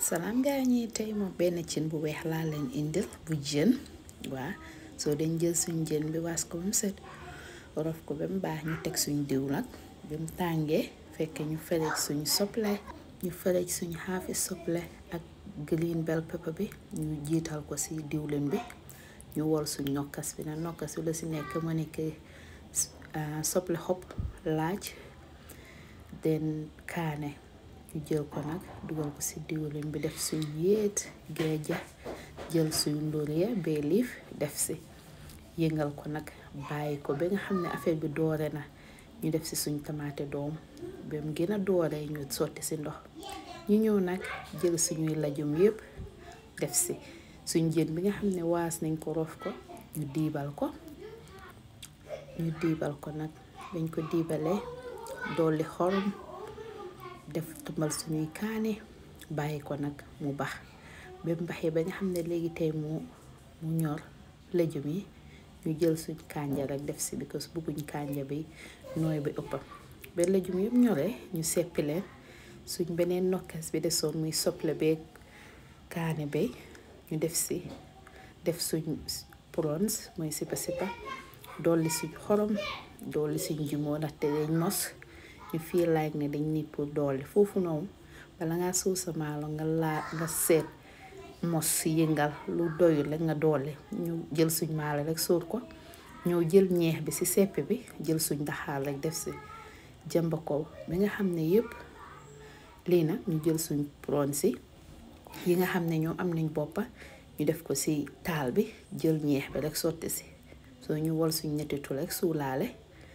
salaam gaa ñi tey moom benn cin bu weex laa leen indil bu jën waa soo dañ jël suñ jën bi waas ko ba mu set rof ko ba mu baax ñu teg suñ diw nag ba mu tàngee fekk ñu ferej suñ soble ñu ferej suñ xaafi soble ak green bell pepper bi ñu jiital ko ci diwlin bi ñu wol suñ nokkas bi nag nokkas bi la ci nekk ma nekk soble xob laaj den kaane ñu jël ko nag dugal ko ci diwlin bi def suñ yéet geeja jël suñ ndóoliya bay liif def ci yëngal ko nag bàyyi ko ba nga xam ne affaire bi doore na ñu def ci suñ tamaate doom ba mu gën a doore ñu sotti ci ndox ñu ñëw nag jël suñuy lajum yépp def ci suñ jën bi nga xam ne waas nañ ko rof ko ñu diibal ko ñu diibal ko nag bañ ko diibalee dolli xorom def tumbal suñuy kaane bàyyi ko nag mu bax ba mu baxee ba nga xam ne léegi tey mu mu ñor lëjum yi ñu jël suñ kànja rek def si because bugguñ kànja bi nooy bi ëppa ba lëjum yëpp ñoree ñu seppi leen suñ beneen nokkas bi desoon muy soble beeg kaane bay ñu def si def suñ prawns mooy sipa sipa dolli suñ xorom dolli suñ jumoo ndaxte dañ mos ñu fii like ne dañ nit pour dolli foofu noonu bala ngaa suuf sa maalo nga laa nga seet mos si yëngal lu doyul rek nga dolli ñu jël suñ maalo rek sóor ko ñëw jël ñeex bi ci sepp bi jël suñ daxaar rek def si jëmba ko bi nga xam ne yëpp lii nag ñu jël suñ prawns si yi nga xam ne ñoom am nañ boppa ñu def ko ci taal bi jël ñeex bi rek sotti si soo ñu wol suñ nettitu rek suulaale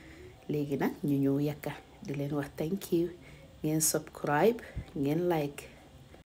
léegi nag ñu ñëw yakka di leen wax thank you ngeen subscribe ngeen like